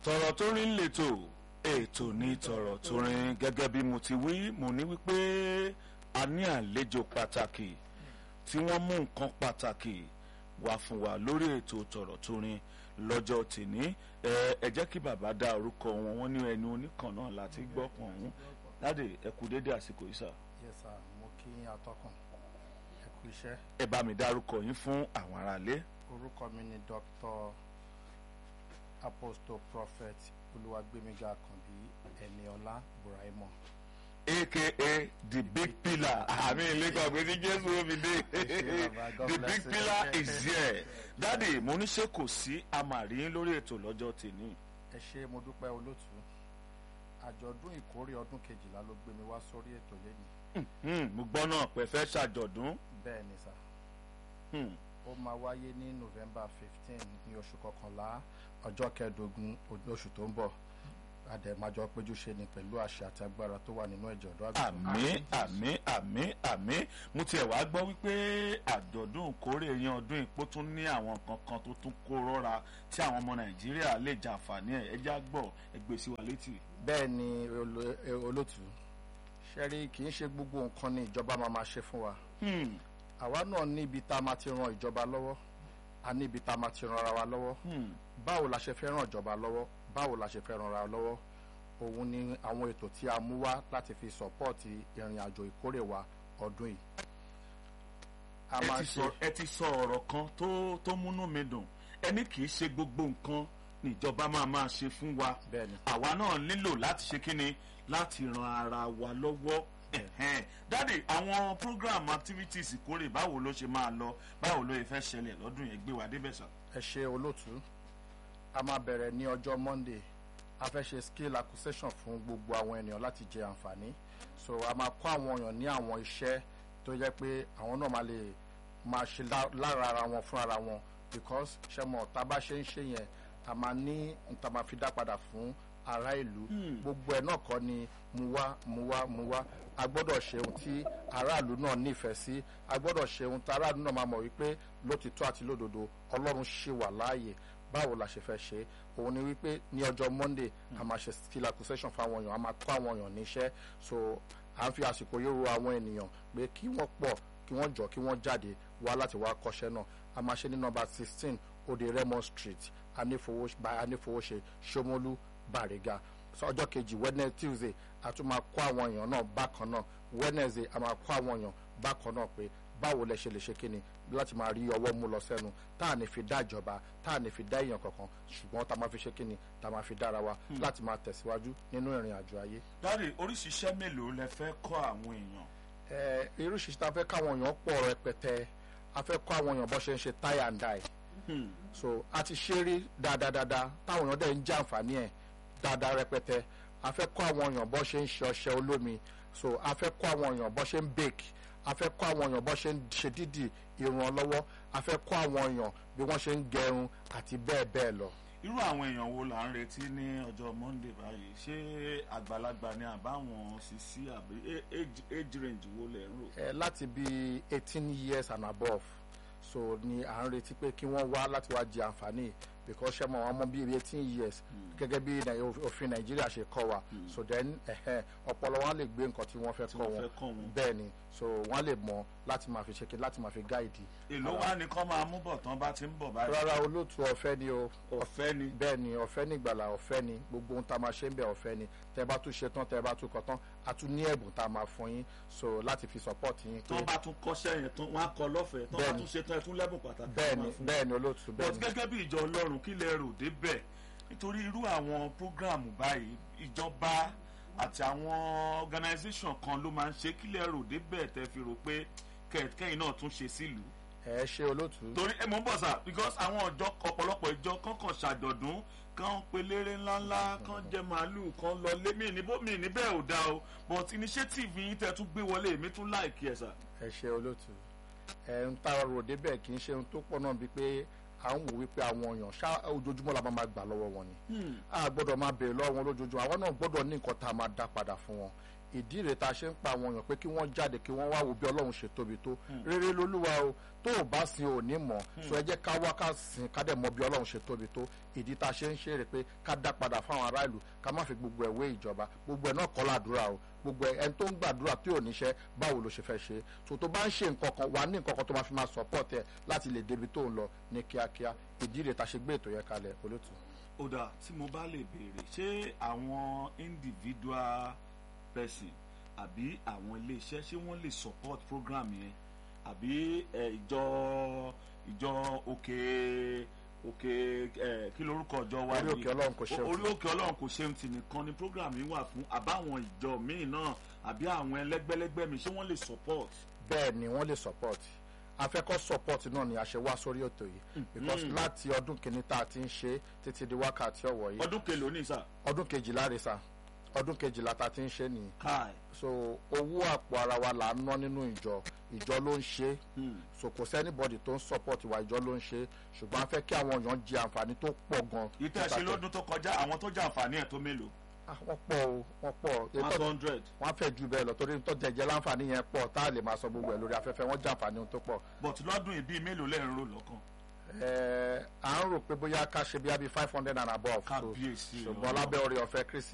tọ̀rọ̀ tó rin lètò ètò ní tọ̀rọ̀ tó rin gẹ́gẹ́ bí mo ti wí mo ní wípé a ní àlejò pàtàkì tí wọ́n mú nǹkan pàtàkì wá fún wa lórí ètò tọ̀rọ̀ tó rin lọ́jọ́ tìní ẹ ẹ jẹ́ kí bàbá dá orúkọ wọn wọ́n ní ẹni oníkan náà láti gbọ́ pọ̀ ọ̀hún láde ẹ kú dédé àsìkò yìí sà yes sir mo kí yín atọ́kùn ẹ kú iṣẹ́ ẹ bá mi dárúkọ yín fún àwọn aráalé. orúkọ mi ni dr apostle prophet olúwàgbémiga àkànbí ẹniọlá buraimo aka the big pillar àmì ìlẹ́kọ̀ọ́ pé ní jésù omi dé bàbá, God the bless big you. pillar is here dádì mo ní ṣe kò sí amàrí lórí ètò lọ́jọ́ tèmi ẹ ṣé mo dúpẹ́ olótú àjọ̀dún ìkórè ọdún kejìlá ló gbé mi wá sórí ètò lẹ́nìí Hmm, mo gbọ́ náà pé fẹ́ ṣàjọ̀dún bẹ́ẹ̀ ni sà Hmm, ó máa wáyé ní november fifteen ní oṣù kọkànlá ọjọ́ kẹẹ̀ẹ́dógún oṣù tó ń bọ̀ àdèmájọ péjú ṣe ni pẹ̀lú àṣẹ àti agbára tó wà nínú ẹ̀jẹ̀ ọ̀dọ́ àgùntàn. àmì àmì àmì àmì mo tiẹ̀ wá gbọ́ wípé àjọ̀dún ìkórè yan ọdún ìpó tún ní àwọn kankan tó tún kó rọ́ra tí àwọn ọmọ nàìjíríà lè jàǹfààní ẹ̀ ẹjá gbọ́ ẹgbẹ́ sí wa létí. bẹ́ẹ̀ ni olo- e- olótú ṣẹ́rí kì í ṣe gbogbo nǹkan ni ìjọba máa ma ṣe fún wa Hmm, àwa náà ní ibi tá a máa ti ran ìjọba lọ́wọ́ a ní ibi tá a máa ti ran ara wa lọ́wọ́ hmm, báwo la ṣe fẹ́ ran ìjọba lọ́wọ́ báwo la ṣe fẹ́ ran ara wa lọ́wọ́ òun ni àwọn ètò tí a mú wá láti fi sọ́pọ́ọ̀tì ìrìn àjò ìkórè wa ọdún yìí. a ẹ máa ti ṣe sọ- ẹ ti sọ ọ̀rọ̀ kan tó tó múnú mi dùn ẹni kì í ṣe gbogbo nǹkan níjọba máa máa ṣe fún wa bẹ́ẹ̀ ni àwa náà nílò láti ṣe kíni láti ran ara wa lọ́wọ́ ẹ̀hẹ́n. dáàdì àwọn program activities ìkórè báwo ló ṣe máa lọ báwo ló yẹ fẹ́ ṣẹlẹ̀ lọ́dún yẹn gbé wa débẹ̀ sà. ẹ ṣe olótú a máa bẹ̀rẹ̀ ní ọjọ́ monday a fẹ́ ṣe skill acquisition fún gbogbo àwọn ènìyàn láti jẹ àǹfààní so a máa kọ́ àwọn èèyàn ní àwọn iṣẹ́ tó jẹ́ pé àwọn náà máa lè máa ṣe lá- lára ara wọn fún ara wọn because ṣe mọ̀ tá a bá ṣe ń ṣe yẹn a máa ní nta máa fi dá padà fún ará ìlú gbogbo ẹ̀ náà kọ́ ni mu wá mu wá mu wá a gbọ́dọ̀ ṣe ohun tí aráàlú náà nífẹ̀ẹ́ sí a gbọ́dọ̀ ṣe ohun tí aráàlú náà máa mọ̀ wípé lótìtọ́ àti lódodo ọlọ́run ṣì wà láàyè báwo la ṣe fẹ́ ṣe òun ni wípé ní ọjọ́ monday a máa ṣe skill acquisition fáwọn èèyàn a máa kọ́ àwọn èèyàn níṣẹ́ so à ń fi àsìkò yóò ro àwọn ènìyàn pé kí wọ́n pọ̀ kí wọ́n jọ kí wọ́n jáde wá láti wá kọ́ṣẹ́ náà a máa ṣe ní nọ́mbà sixteen ode Raymond street anífowó by anífowóṣe Ṣómólú Bàrẹ́gà so ọjọ́ kejì wednesday tuesday a tún máa kọ́ àwọn èèyàn náà bákan náà wednesday a máa kọ́ àwọn èèyàn bákan náà pé báwo lẹ ṣe lè ṣe kíni láti máa rí ọwọ́ mú lọ sẹ́nu tá à ní fi dá ìjọba tá à ní fi dá èèyàn kankan ṣùgbọ́n tá a máa fi ṣe kíni tá a máa fi dára wa láti máa tẹ̀síwájú nínú ìrìn àjò ayé. dáàdì oríṣiríṣẹ́ mélòó lẹ fẹ́ kọ́ àwọn èèyàn. ẹ irú ṣiṣẹ́ tá a fẹ́ káwọn èèyàn pọ̀ rẹpẹtẹ a fẹ́ kọ́ àwọn èèyàn bó ṣe ń ṣe tie and die Hmm, so a ti ṣe rí dáadáa táwọn èèyàn dẹ̀ ń jẹ àǹfààní ẹ̀ dáadáa rẹpẹtẹ a fẹ́ kọ́ àwọn èèyàn bó ṣe ń ṣe ọṣẹ olómi so a fẹ́ kọ́ àwọn èèyàn bó ṣe ń bake a fẹ́ kọ́ àwọn èèyàn bó ṣe ń ṣe dídì irun ọlọ́wọ́ a fẹ́ kọ́ àwọn èèyàn bí wọ́n ṣe ń gẹrun àti bẹ́ẹ̀ bẹ́ẹ̀ lọ. irú àwọn èèyàn wo là ń retí ní ọjọ́ monday báyìí ṣé àgbàlagbà ni àbáwọn sisi àbí a- age age range wo lẹ rò. ẹ láti bí eighteen years and above so ni à ń retí pé kí wọ́n wá láti wá jẹ àǹfààní because ṣe mọ̀ wọ́n mọ bí eighteen years gẹ́gẹ́ bí Nai- òfin nàìjíríà ṣe kọ́ wa so then ẹ̀hẹ́n, ọpọlọ wọn lè gbé nǹkan tí wọ́n fẹ́ tí kọ́ wọ́n wọn fẹ́ kọ́ wọn. bẹ́ẹ̀ ni so wọ́n lè mọ̀ láti máa fi ṣe kí láti máa fi gáìdì. èló wá ní kọ́ máa mú bọ̀ tán bá ti ń bọ̀ báyìí. rárá olóòtú ọ̀fẹ́ ni o ọ̀fẹ́ ni. bẹ́ẹ̀ ni ọ̀fẹ́ ní ìgbàlà ọ̀fẹ́ ni gbogbo ohun tá a máa ṣe ń bẹ̀ ọ̀fẹ́ ni tẹ́ bá tún ṣe tán tẹ́ bá tún kọ tán a tún ní ẹ̀bùn tá a máa fún yín so láti fi support yín pé tán bá tún kọ́ṣẹ́ yẹn tán wọ́n á kọ́ lọ́fẹ̀ẹ́ tán bá Bẹ́ẹ̀ni. tún ṣe tán ẹ tún lẹ́bùn pàtàkì. bẹ́ẹ̀ máa ni fún bẹ́ẹ̀ ni olóòtú bẹ́ẹ̀ but ni. gẹ́gẹ́ bí ìjọ ọlọ́run kí lẹ rò débẹ̀ nítorí irú àwọn prógráàmù báyìí ìjọba àti àwọn organisation kan ló máa ń ṣe kí lẹ rò débẹ̀ tẹ fi rò pé kẹ- kẹ́yìn náà tún ṣe sílùú. ẹ ṣe olóòtú. torí ẹ mọ̀ ń bọ̀ sà because àwọn ọjọ́ ọ̀pọ̀lọpọ̀ ìjọ kankan ṣàjọ̀dún kan pelére ńláńlá kan jẹ màálùú kan lọ lé mí níbó mi níbẹ̀ ò dáa o but initiative yín tẹ tún gbé wọlé èmi tún láìkí ẹ̀ sà. ẹ ṣe olóòtú ẹ ń tá a rò débẹ̀ kì í ṣe ohun tó pọ̀ náà bíi pé à ń wò wípé àwọn èèyàn ṣá ojoojúmọ́ la máa máa gbà lọ́wọ́ wọn ni a gbọ́dọ̀ máa béèrè lọ́wọ́ wọn lójoojúmọ́ àwọn náà gbọ́dọ̀ ní nǹkan tá a máa dá padà fún wọn ìdí rẹ̀ tá a ṣe ń pa àwọn èèyàn pé kí wọ́n jáde kí wọ́n wá wo bí ọlọ́run ṣe tóbi tó rere lolúwa o tó o bá sin ò ní mọ̀ so ẹ jẹ́ ká wá ká sin ká dẹ̀ mọ bí ọlọ́run ṣe tóbi tó ìdí tá a ṣe ń ṣe rè pé ká dá padà fáwọn ará ìlú ká má fi gbogbo ẹ̀ wé ìjọba gbogbo ẹ̀ náà kọ́ làdúrà o gbogbo ẹ̀ ẹni tó ń gbàdúrà tí ò níṣẹ́ báwo ló ṣe fẹ́ ṣe so tó bá ń ṣe nǹkan kan wà ní nǹkan kan tó máa fi máa support ẹ láti lè débi tó ń lọ ní kíákíá ìdí rẹ̀ tá a ṣe gbé ètò yẹn kalẹ̀ olótù. ó dà tí mo bá lè béèrè ṣé àwọn individual person àbí àwọn iléeṣẹ́ ṣé wọ́n lè support program yẹn àbí ẹ, ìjọ ìjọ òkè òkè ẹ, kí lorúkọ ìjọ wa Orí yìí? òkè Ọlọ́run kò ṣeun O- tì. orí òkè ọlọ́run kò ṣeun tì nìkan ni program yìí wà fún àbáwọn ìjọ míì náà àbí àwọn ẹlẹ́gbẹ́lẹ́gbẹ́ mi ṣé wọ́n lè support. bẹ́ẹ̀ ni wọ́n lè support afẹ́kọ́ support náà ni a ṣe wá sórí ètò yìí because láti ọdún kìíní tá a ti ń ṣe títí di wákàtí ọ̀wọ̀ yìí ọdún kelòó ní sà ọdún kejìlá rẹ̀ sà ọdún kejìlá tá a ti ń ṣe nìyí káì so owó àpò ara wa là ń ná nínú ìjọ ìjọ ló ń ṣe Hmm. so kò sẹ́nibọ́dì tó ń support wa ìjọ ló ń ṣe ṣùgbọ́n a fẹ́ kí àwọn èèyàn jẹ àǹfààní tó pọ̀ gan. yìí tẹ́ ẹ ṣe lọ́dún tó kọjá àwọn tó jẹ àǹfààní ẹ̀ tó mélòó Ah, wọ́n pọ̀ o wọ́n pọ̀ one Ètò- hundred wọ́n á fẹ́ ju bẹ́ẹ̀ lọ torí tó jẹjẹ láǹfààní yẹn pọ̀ tá a lè máa sọ gbogbo ẹ̀ lórí afẹ́fẹ́ wọ́n jẹ àǹfààní ohun tó pọ̀ but lọ́dún ìbí mélòó lẹ́rìn rò lọ́kàn. Ẹ, à ń rò pé bóyá ká ṣe bí i five hundred and above so Kábíyèsí ṣùgbọ́n Ọlọ́run. lábẹ́ orí ọ̀fẹ́ kristi